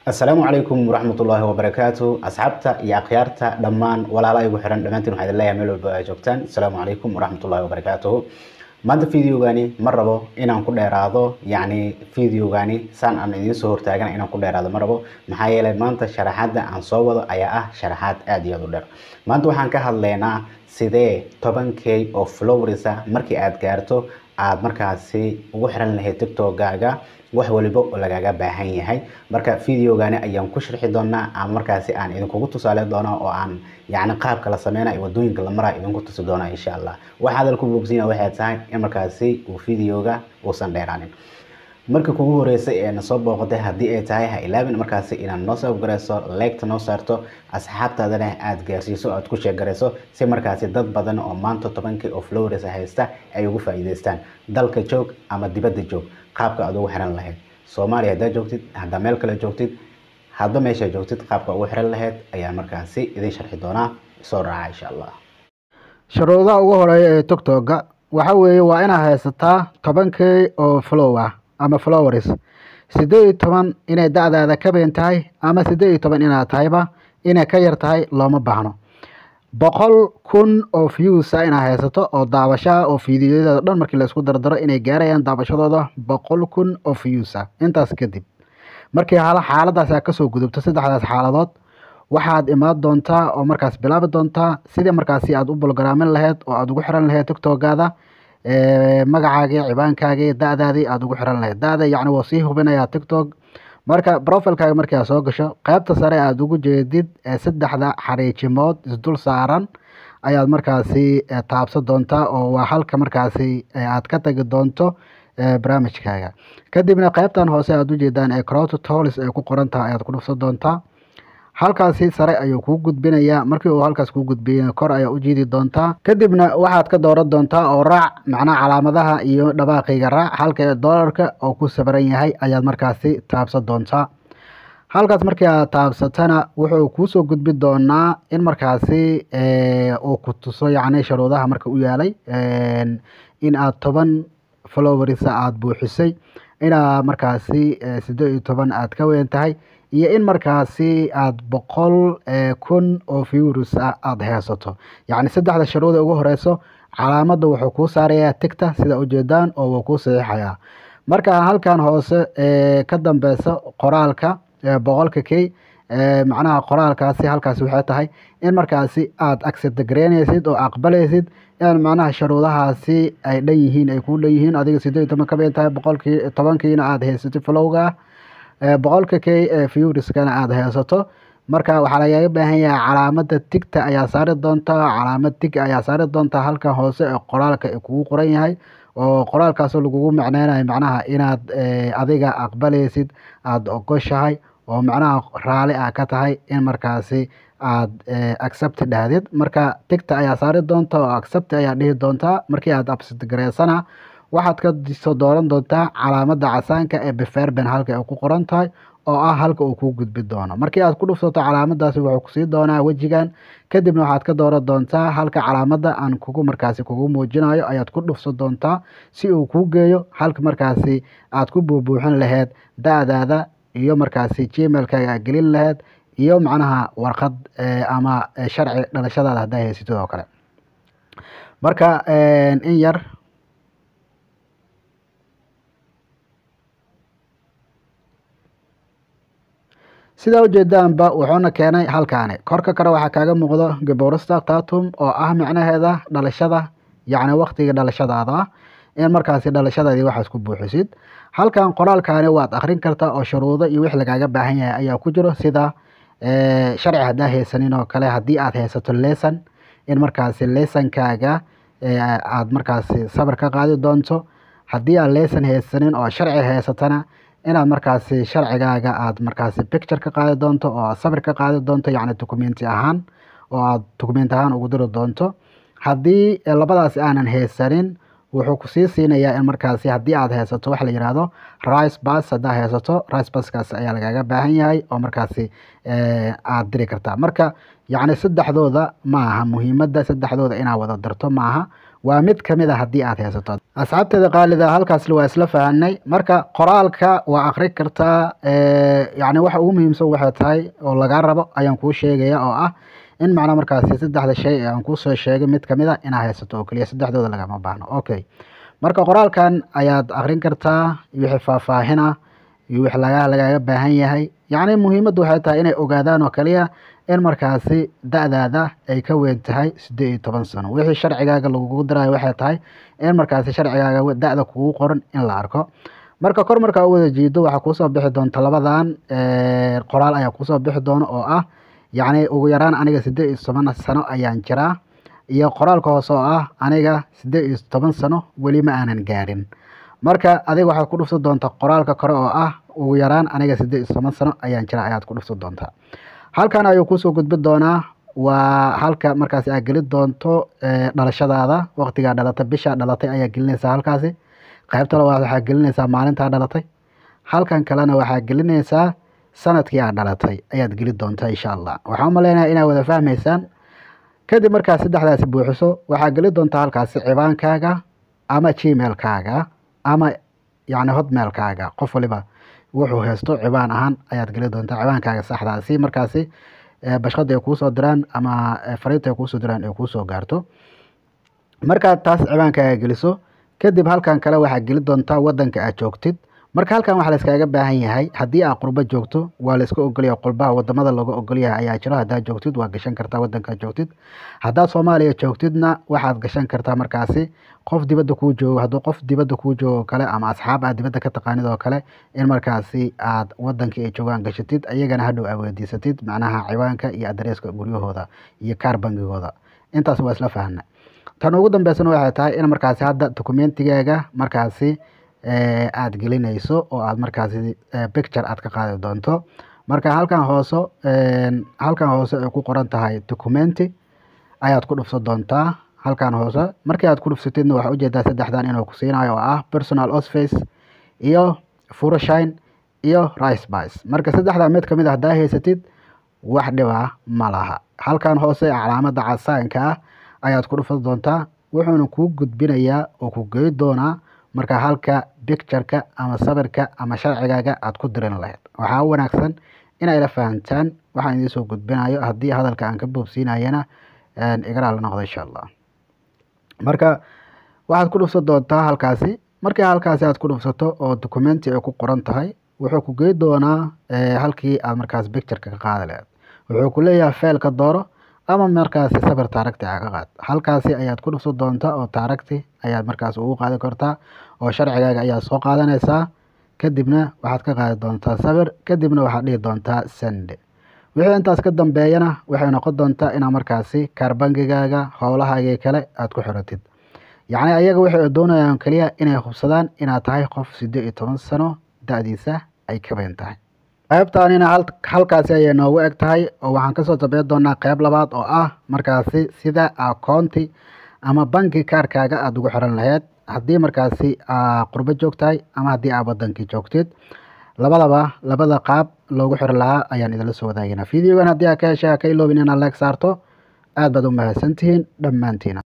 asalaamu calaykum waraxmatullaahi wabarakaatu asxaabta iyo akhyaarta dhammaan walaala igu xiran dhammaantiin waxaa idin leeyahay meel walba ay joogtaan asalaamu calaykum waraxmatullaahi wabarakaatuhu maanta videogani ma rabo inaan ku dheeraado yacni videogani saan aan idiin soo hortaagana inaan ku dheeraado ma rabo maxaa yeelay maanta sharaxaadda aan soo wado ayaa ah sharaxaad aada iyo aada u dheer maanta waxaan ka hadlaynaa sidee toban k oo flowersa markii aada gaarto aada markaasi ugu xiran lahayd tiktokgaaga wax waliba oo lagaga baahan yahay marka videogani ayaan ku sharxi doonaa ama markaasi aan idinkugu tusaale doona oo aan yacni qaabka la sameynayo wadooyinka la maraa idinku tusi doona insha allah waxa hadal ku boobsiina waxay tahay in markaasi uu videoga uusan dheeraanin marka kugu horeysay ee na soo booqatay haddii ay tahay ha ilaabin markaasi inaad noo soo garayso leegta noo saarto asxaabtaadana aada gaarsiiso aada ku sheegarayso si markaasi dad badan oo maanta tobankii oo flowres haysta ay ugu faa'iidaystaan dalka joog ama dibadda joog qaabka aad ugu xiran lahayd soomaaliya haddaa joogtid haddaa meel kale joogtid hadba meesha joogtid qaabka ugu xiran lahayd ayaa markaasi idin sharxi doonaa soo raaca insha allah shuruudaha ugu horeeya ee tictokga waxa weeye waa inaad haysataa toban k oo flow ah ama flowers siddeed iyo toban inay da-daada ka been tahay ama siddeed iyo toban inaad tahayba inay ka yar tahay looma baahno boqol kun oo viewsa inaad haysato oo daawashaha oo fiidiyoyada dhan markii laisku dardaro inay gaarayaan daawashadooda boqol kun oo viewsa intaas kadib markii xaaladaas aad kasoo gudubto saddexdaas xaaladood waxaad imaan doontaa oo markaas bilaabi doontaa sidii markaasi aada u bolgaraamin lahayd oo aada ugu xiran lahayd tictokgaada magacaagii cibaankaagii da-daadii aada ugu xiran lahayd da-da yacni waa sii hubinayaa tictok marka profilkaaga markii aad soo gasho qaybta sare aada ugu jeedid ee saddexda xariijimood isdul saaran ayaad markaasi taabsan doontaa oo waa halka markaasi aad ka tagi doonto barnaamijkaaga kadibna qaybtan hoose aada ujeedaan ee crowd tolis ay ku qoran tahay ayaad ku dhufsan doontaa halkaasi sare ayuu kuu gudbinayaa markii uu halkaas kuu gudbiyana kor ayaa u jiidi doontaa kadibna waxaad ka dooran doontaa oo raac macnaha calaamadaha iyo dhawaaqiga raac halka doolarka oo ku sabaran yahay ayaad markaasi taabsan doontaa halkaas markii aad taabsatana wuxuu kuusoo gudbi doonaa in markaasi uu ku tuso yacni sharuudaha marka u yaalay in aad toban flowersa aada buuxisay inaad markaasi siddeed iyo toban aada ka weyn tahay iyo in markaasi aada boqol kun oo virus ah aada haysato yacni saddexda sharuuda ugu horeyso calaamadda wuxuu kuu saarayaa tigta sida ujeedaan oo wuu kuu saxiixayaa marka halkan hoose ka dambeysa qoraalka boqolka k macnaha qoraalkaasi halkaasi waxay tahay in markaasi aada accept gareynaysid oo aqbalaysid in macnaha sharuudahaasi ay dhan yihiin ay kuu dhan yihiin adiga siddeed iyo toban ka been tahay boqolkii tobankiina aada haysatid flowga ah boqolka k ee viewriskana aada haysato marka waxaa lagaga baahan yahay calaamada tigta ayaa saari doontaa calaamad tig ayaa saari doontaa halkan hoose ee qoraalka ee kugu qoran yahay oo qoraalkaasoo lagugu macneynayo macnaha inaad adiga aqbalaysid aada ogoshahay oo macnaha raali ah ka tahay in markaasi aada accept dhahdid marka tigta ayaa saari doonta oo accept ayaa dhihi doontaa markii aada absit gareysana waxaad ka soo dooran doontaa calaamada casaanka ee beferben halka ay ku qoran tahay oo ah halka uu kuu gudbi doono markii aad ku dhufsato calaamadaasi wuxuu kusii doonaa wejigan kadibna waxaad ka dooran doontaa halka calaamada aan kugu markaasi kugu muujinayo ayaad ku dhufsan doontaa si uu kuu geeyo halka markaasi aad ku buubuuxin lahayd da-daada iyo markaasi gmailkaaga aad gelin lahayd iyo macnaha warqad ama sharci dhalashadaada haddaa haysatid oo kale marka in yar sidaa ujeedaanba wuxuuna keenay halkaani korka kale waxaa kaaga muuqdo gaborista tatum oo ah micnaheeda dhalashada yacni waktiga dhalashadaada ah in markaasi dhalashadaadii waxaas ku buuxisid halkan qoraalkaani waad akrin kartaa oo shuruudo iyo wix lagaaga baahan yahay ayaa ku jiro sida sharci haddaa haysanin oo kale haddii aad haysato lesson in markaasi lessonkaaga aada markaasi sabir ka qaadi doonto haddii aad lesson haysanin oo sharci haysatana inaad markaasi sharcigaaga aada markaasi picture ka qaadi doonto oo aad sabir ka qaadi doonto yacni documenti ahaan oo aada documenti ahaan ugu diri doonto haddii labadaas aanan haysanin wuxuu kusii siinayaa in markaasi haddii aad haysato waxa la yihahdo rice bas haddaa haysato rice baskaas ayaa lagaaga baahan yahay oo markaasi aada diri kartaa marka yacni saddexdooda ma aha muhiimadda saddexdooda inaad wada dirto maaha waa mid kamid a haddii aad haysato asxaabteeda qaalida halkaas waa isla fahanay marka qoraalka waa akri kartaa yani waxa ugu muhiimsan waxay tahay oo lagaa rabo ayaan kuu sheegaya oo ah in macnaa markaasi saddexda shay ee aan kuusoo sheegay mid kamid a inaa haysato oo keliya saddexdooda lagama baahno okay marka qoraalkan ayaad akrin kartaa wixii faahfaahina iyo wix laga lagaaga baahan yahay yacni muhiimaddu waxay tahay inay ogaadaan oo kaliya in markaasi da-daada ay ka weyn tahay siddeed iyo toban sano wixii sharcigaaga lagugu dirayo waxay tahay in markaasi sharcigaaga da-da kugu qoran in la arko marka kor markaa u wada jiido waxaa kuusoo bixi doonta labadan qoraal ayaa kuusoo bixi doona oo ah yacni ugu yaraan aniga siddeed iyo toban sano ayaan jiraa iyo qoraalka hoose oo ah aniga siddeed iyo toban sano weli ma aanan gaarin marka adiga waxaad ku dhufsan doontaa qoraalka kore oo ah ugu yaraan aniga siddeed iyo toban sano ayaan jira ayaad ku dhufsan doontaa halkan ayuu kuusoo gudbi doonaa waa halka markaasi aad geli doonto dhalashadaada waqtigaa dhalatay bishaa dhalatay ayaa gelinaysaa halkaasi qaybta labaad waxaa gelinaysaa maalintaa dhalatay halkan kalena waxaa gelinaysaa sanadkii aad dhalatay ayaad geli doontaa insha allah waxaan umaleynaya inaad wada fahmaysaan kadib markaad saddexdaasi buuxiso waxaa geli doontaa halkaasi cibaankaaga ama gmailkaaga ama yacni hotmailkaaga qof waliba wuxuu haysto cibaan ahaan ayaad geli doontaa cibaankaaga saxdaa si markaasi bashqada ay kuusoo diraan ama fariinta ay kuusoo diraan ay kuusoo gaarto markaad taas cibaankaaga geliso kadib halkan kale waxaad geli doontaa wadanka aad joogtid marka halkan waxaa layskaaga baahan yahay haddii aad qurbo joogto waa layska ogolyahay qurbaha wadamada looga ogolyahay ayaa jiro haddaad joogtid waa gashan kartaa wadankaad joogtid haddaad soomaaliya joogtidna waxaad gashan kartaa markaasi qof dibadda kuu joogo hadduu qof dibadda kuu joogo oo kale ama asxaab aad dibadda ka taqaanid oo kale in markaasi aad wadankii ay joogaan gashatid iyagana hadhow aad weydiisatid macnaha ciwaanka iyo adreeska guryahooda iyo kaar bangigooda intaas waa isla fahna tan ugu dambeysana waxay tahay in markaasi hadda dokumentigaaga markaasi aada gelinayso oo aad markaasi picture aad ka qaadi doonto marka halkan hoose halkan hoose ay ku qoran tahay documenti ayaad ku dhufsan doontaa halkan hoose markii aad ku dhufsatidna waxaa ujeedaa saddexdan inuu ku siinayo oo ah personal osface iyo furoshine iyo ricebice marka saddexdaa mid kamid a haddaa haysatid wax dhiba ma laha halkan hoose calaamada casaanka ah ayaad ku dhufsan doontaa wuxuuna kuu gudbinayaa oo ku gey doonaa marka halka bictureka ama sawirka ama sharcigaaga aad ku dirin lahayd waxaa wanaagsan inay la fahamtaan waxaan idiin soo gudbinayo haddii hadalka aan ka boobsiinayana igaraa la noqdo insha allah marka waxaad ku dhufsan doontaa halkaasi markii halkaasi aad ku dhufsato oo documenti ay ku qoran tahay wuxuu ku gey doonaa halkii aad markaas bictureka ka qaadi lahayd wuxuu ku leeyahay feelka dooro ama markaasi sawir taaragti a ka qaad halkaasi ayaad ku dhufsan doontaa oo taaragti ayaad markaas ugu qaadi kartaa oo sharcigaaga ayaad soo qaadanaysaa kadibna waxaad ka qaadi doontaa sawir kadibna waxaad dhihi doontaa sende wixii intaas ka dambeeyana waxay noqon doontaa inaad markaasi kaarbangigaaga howlahaagii kale aad ku xiratid yacni ayaga waxay doonayaan keliya inay hubsadaan inaad tahay qof siddeed iyo toban sano da-diisa ay ka bayn tahay qaybtaanina halkaasi ayay noogu eg tahay oo waxaan kasoo dabeyn doonaa qeyb labaad oo ah markaasi sida akoonti ama banki kaarkaaga aada ugu xiran lahayd haddii markaasi qurbo joogtahay ama haddii aad wadankii joogtid labadaba labada qaab loogu xiri lahaa ayaan idinla soo wadaagana videogan haddii aad ka heshay ha ka iloobin inaad leeg saarto aad baad u mahadsantihiin dhammaantiina